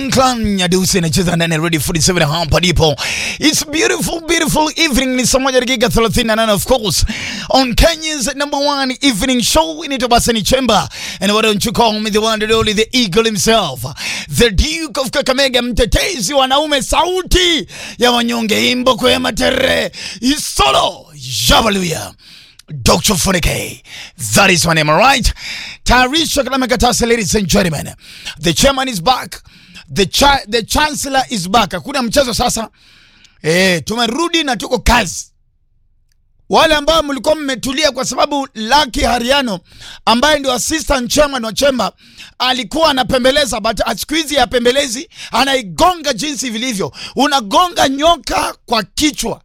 Clan Nyadusi anacheza ndani ya Radio 47 hapa ndipo. It's beautiful beautiful evening ni saa moja dakika 38 of course on Kenya's number one evening show inaitwa Basani Chamber and why don't you call me the one and only the eagle himself the Duke of Kakamega mtetezi wanaume sauti ya wanyonge imbo kwa matere isolo Jabaluya Dr. Funike. That is my name, all right? Tarisha Kalamekatasa, ladies and gentlemen. The chairman is back. The, cha the chancellor is back. Hakuna mchezo sasa. Eh, tumerudi na tuko kazi. Wale ambao mlikuwa mmetulia kwa sababu Lucky Hariano ambaye ndio assistant chairman wa chemba alikuwa anapembeleza, but siku hizi ya pembelezi anaigonga jinsi vilivyo. Unagonga nyoka kwa kichwa.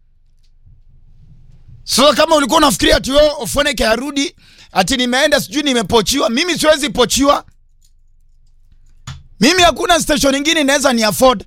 So kama ulikuwa unafikiria ati wewe Ofoneke arudi ati nimeenda sijui nimepochiwa, mimi siwezi pochiwa. Mimi hakuna station nyingine inaweza ni afford.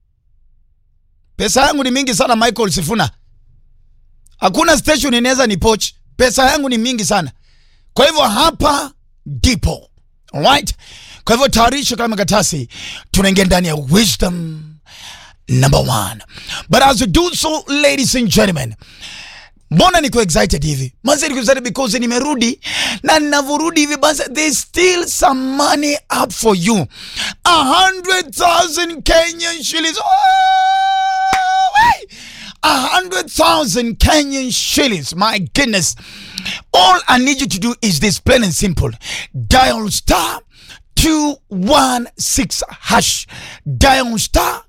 Pesa yangu ni mingi sana Michael Sifuna. Hakuna station inaweza ni poch. Pesa yangu ni mingi sana. Kwa hivyo hapa ndipo. Alright? Kwa hivyo tayarisha kama katasi tunaingia ndani ya wisdom number one. But as we do so ladies and gentlemen, mbona niko excited hivi manze niko excited because nimerudi na ninavyorudi hivi basi there's still some money up for you a hundred thousand kenyan shillings oh, wait. a hundred thousand kenyan shillings my goodness all i need you to do is this plain and simple dial star 216 hash dial star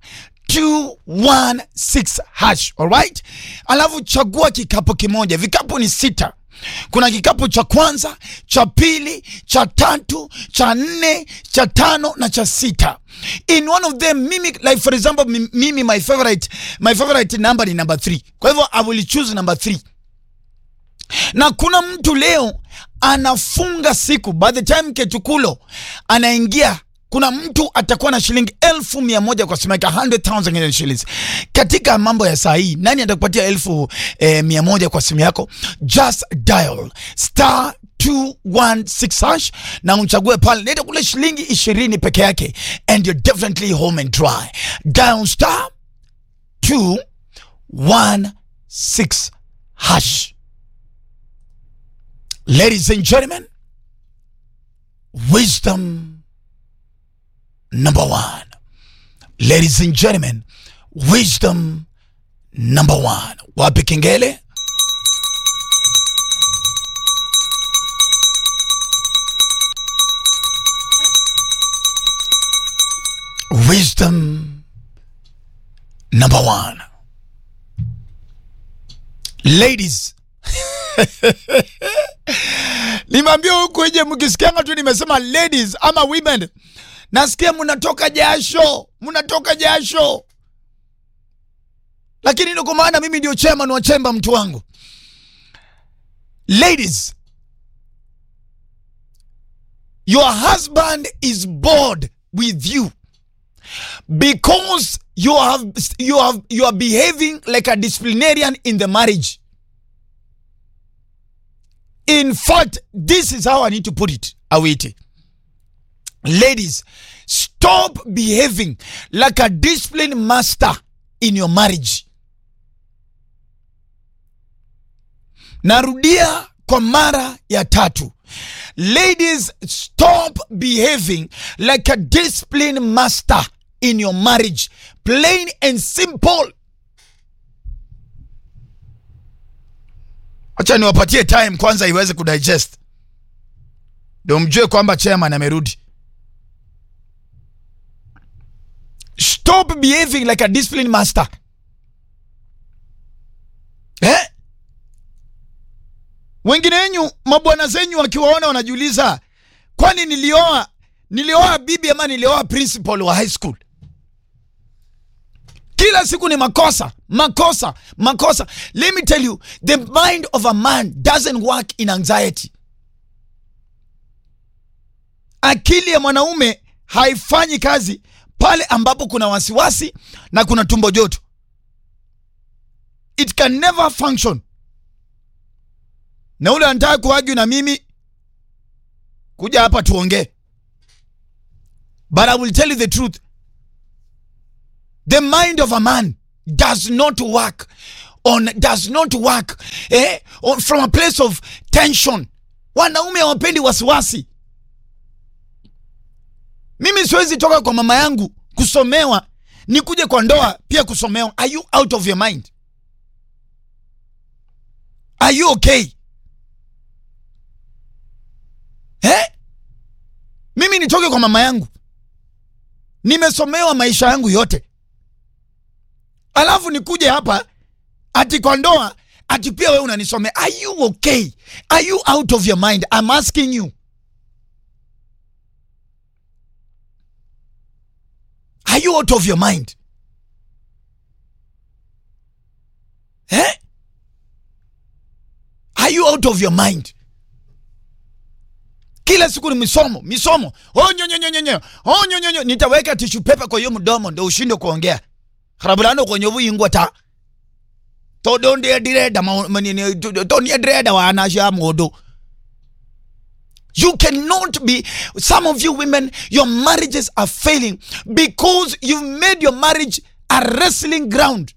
216 hash alright alafu chagua kikapu kimoja vikapu ni sita kuna kikapu cha kwanza cha pili cha tatu cha nne cha tano na cha sita in one of them mimi like for example mi- mimi my favorite my favorite number ni number 3 kwa hivyo i will choose number 3 na kuna mtu leo anafunga siku by the time ketukulo anaingia kuna mtu atakuwa na shilingi elfu mia moja kwa simu yake 100,000 Kenyan shillings katika mambo ya saa hii nani atakupatia elfu eh, mia moja kwa simu yako just dial star 216 hash na umchague pale leta kule shilingi ishirini peke yake and you're definitely home and dry dial star 216 hash Ladies and gentlemen, wisdom number one. Ladies and gentlemen, wisdom number one. Wapi kengele? Wisdom number one. Ladies, nimeambia huku nje mkisikianga tu nimesema ladies ama women nasikia mnatoka jasho mnatoka jasho lakini ndio kwa maana mimi ndio chairman wa chemba mtu wangu ladies your husband is bored with you because you have you have you are behaving like a disciplinarian in the marriage In fact, this is how I need to put it, Awiti. Ladies, stop behaving like a disciplined master in your marriage. Narudia kwa mara ya tatu. Ladies, stop behaving like a disciplined master in your marriage. Plain and simple. Acha niwapatie time kwanza iweze kudigest, ndio mjue kwamba chairman amerudi. Stop behaving like a disciplined master. Eh? Wengine wenyu mabwana zenyu wakiwaona wanajiuliza, kwani nilioa nilioa bibi ama nilioa principal wa high school? kila siku ni makosa makosa makosa let me tell you the mind of a man doesn't work in anxiety akili ya mwanaume haifanyi kazi pale ambapo kuna wasiwasi na kuna tumbo joto it can never function na ule anataka kuagyu na mimi kuja hapa tuongee but i will tell you the truth the mind of a man does not work on does not work eh, on, from a place of tension wanaume hawapendi wasiwasi mimi siwezi toka kwa mama yangu kusomewa nikuje kwa ndoa pia kusomewa are you out of your mind are you okay eh? mimi nitoke kwa mama yangu nimesomewa maisha yangu yote alafu nikuje hapa ati kwa ndoa ati pia wewe unanisomea are you okay are you out of your mind i'm asking you are you out of your mind eh? are you out of your mind kila siku ni misomo misomo onyonyonyonyo onyonyonyo nitaweka tishu pepa kwa hiyo mdomo ndo ushinde kuongea harabulano kwenye buyingwa ta todonde direda tonie direda wanasha modo You cannot be, some of you women, your marriages are failing because you've made your marriage a wrestling ground.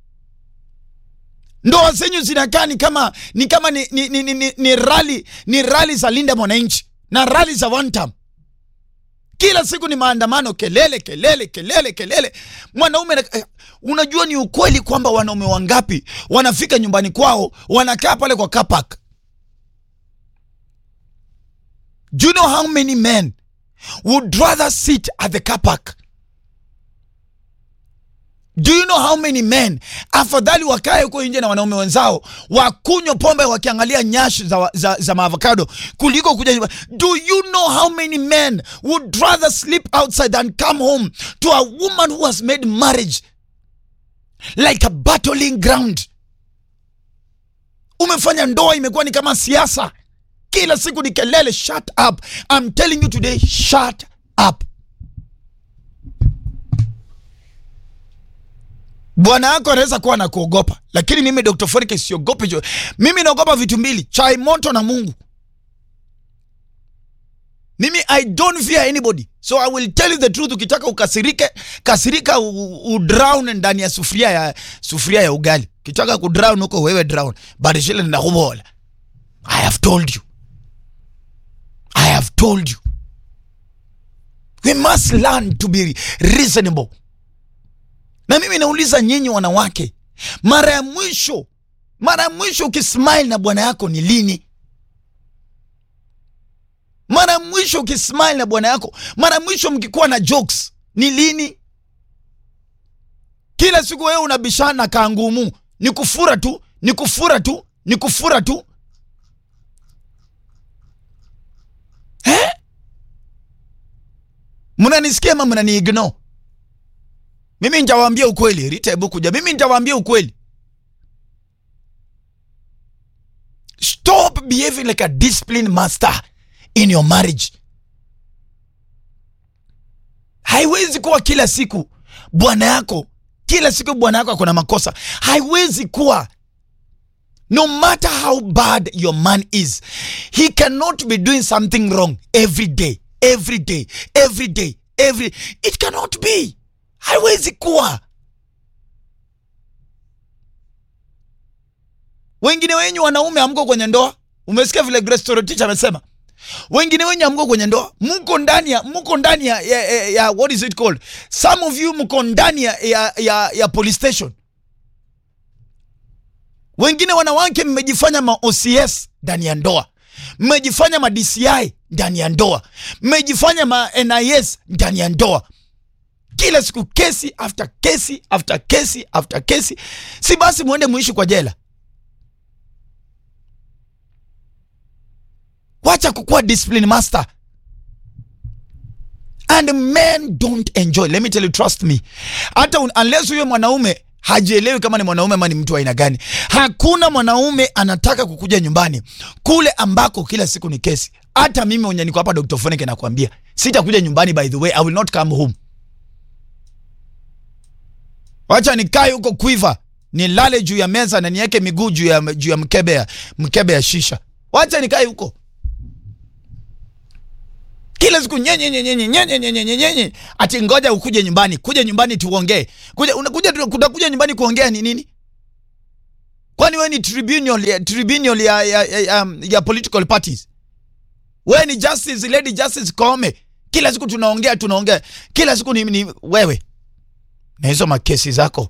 Ndoa zenyu zinakaa ni kama ni kama ni, ni, ni, ni, ni rali ni rali za Linda Mwananchi na rali za one time. Kila siku ni maandamano, kelele kelele kelele kelele. Mwanaume na, eh, unajua ni ukweli kwamba wanaume wangapi wanafika nyumbani kwao wanakaa pale kwa car park Do you know how many men would rather sit at the car park? Do you know how many men afadhali wakae huko nje na wanaume wenzao wakunywa pombe wakiangalia nyashi za, za, za maavocado kuliko kuja nyumbani? Do you know how many men would rather sleep outside than come home to a woman who has made marriage like a battling ground? Umefanya ndoa imekuwa ni kama siasa kila siku ni kelele. Shut up, I'm telling you today, shut up. Bwana yako anaweza kuwa na kuogopa, lakini mimi Dr. Forike siogope. jo- Mimi naogopa vitu mbili, chai moto na Mungu. Mimi I don't fear anybody, so I will tell you the truth. Ukitaka ukasirike, kasirika, u- udrown ndani ya sufuria ya sufuria ya ugali. Ukitaka kudrown huko wewe drown, but shile ndakubola. I have told you. I have told you. We must learn to be reasonable. Na mimi nauliza nyinyi wanawake, mara ya mwisho, mara ya mwisho ukismile na bwana yako ni lini? Mara ya mwisho ukismile na bwana yako, mara ya mwisho mkikuwa na jokes ni lini? Kila siku wewe unabishana kangumu, ni kufura tu, ni kufura tu, ni kufura tu. Eh? Mnanisikia ama mnaniignore? Mimi nitawaambia ukweli, Rita hebu kuja. Mimi nitawaambia ukweli. Stop behaving like a disciplined master in your marriage. Haiwezi kuwa kila siku bwana yako, kila siku bwana yako akona makosa. Haiwezi kuwa. No matter how bad your man is, he cannot be doing something wrong every day, every day, every day, every. It cannot be. Haiwezi kuwa. Wengine wenyu wanaume amko kwenye ndoa. Umesikia vile Grace Torotich amesema? Wengine wenyu amko kwenye ndoa, mko ndani ya mko ndani ya, ya, ya, ya what is it called? Some of you mko ndani ya, ya, ya, ya police station. Wengine wanawake mmejifanya ma OCS ndani ya ndoa, mmejifanya ma DCI ndani ya ndoa, mmejifanya ma NIS ndani ya ndoa. Kila siku kesi after kesi after kesi after kesi, si basi muende muishi kwa jela? Wacha kukuwa discipline master. And men don't enjoy. Let me tell you, trust me. Hata un- unless huyo mwanaume hajielewi kama ni mwanaume ama ni mtu wa aina gani, hakuna mwanaume anataka kukuja nyumbani kule ambako kila siku ni kesi. Hata mimi mwenye niko hapa Dr. Foneke nakwambia, sitakuja nyumbani. By the way, I will not come home. Wacha nikae huko Quiver, nilale juu ya meza na niweke miguu juu ya, juu ya mkebe ya, mkebe ya shisha. Wacha nikae huko. kila siku nyenye nyenye nyenye nyenye nyenye nyenye nyenye ati ngoja ukuje nyumbani kuja nyumbani tuongee kuja unakuja utakuja nyumbani kuongea ni nini kwani wewe ni tribunal ya, tribunal ya, ya, ya, ya, ya political parties wewe ni justice lady justice Koome kila siku tunaongea tunaongea kila siku ni, ni wewe na hizo makesi zako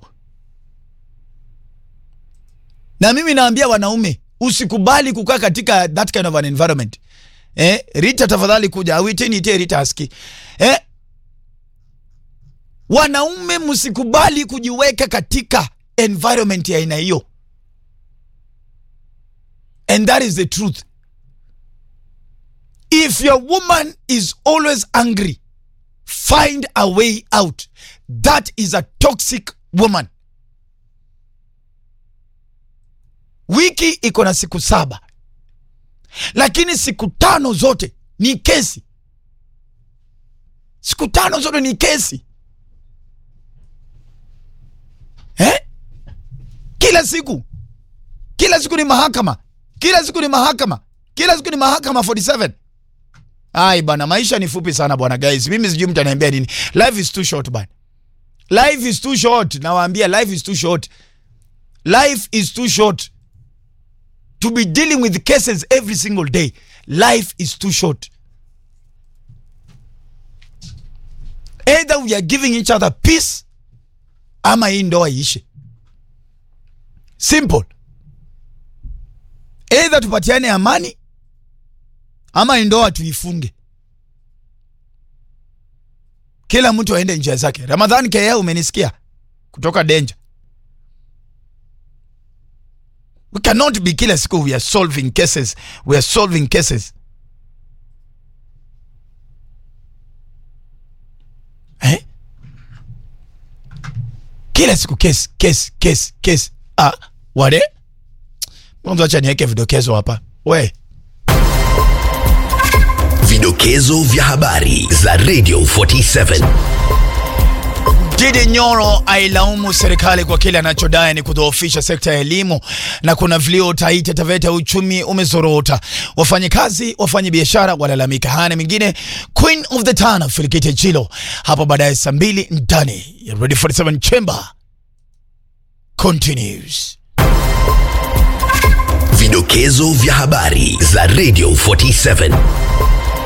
na mimi naambia wanaume usikubali kukaa katika that kind of an environment eh, Rita tafadhali kuja awiteni ite Rita aski eh, wanaume msikubali kujiweka katika environment ya aina hiyo and that is the truth if your woman is always angry find a way out that is a toxic woman wiki iko na siku saba lakini siku tano zote ni kesi siku tano zote ni kesi eh? kila siku kila siku ni mahakama kila siku ni mahakama kila siku ni mahakama 47 ai bana maisha ni fupi sana bwana guys mimi sijui mtu anaambia nini life is too short bana life is too short nawaambia life is too short life is too short to be dealing with cases every single day life is too short either we are giving each other peace ama hii ndoa iishe simple either tupatiane amani ama hii ndoa tuifunge kila mtu aende njia zake ramadhani kea umenisikia kutoka danger we cannot be kila siku we are solving cases we are solving cases eh? kila siku kesi kesi kesi kesi ah, wale mwanzo acha niweke vidokezo hapa we Vidokezo vya habari za Radio 47. Didi Nyoro ailaumu serikali kwa kile anachodai ni kudhoofisha sekta ya elimu na kuna vilio Taita Taveta uchumi umezorota. Wafanyakazi, wafanya biashara walalamika. Haya na mengine, Queen of the Town Filikite Chilo hapo baadaye saa mbili ndani ya Radio 47 Chamber continues. Vidokezo vya habari za Radio 47.